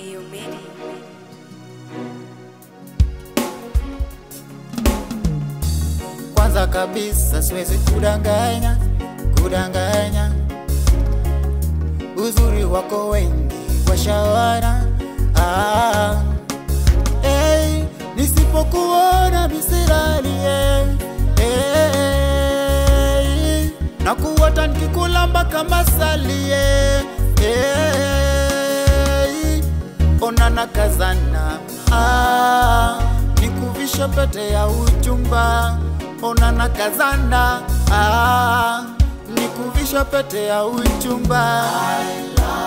Neo Media. Kwanza kabisa siwezi kudanganya, kudanganya uzuri wako wengi washawana. Ah, hey, nisipokuona misirali hey, hey, na kuota nikikulamba kama salie hey, onana kazana ah, nikuvisha pete ya uchumba onana kazana ah, nikuvisha pete ya uchumba I love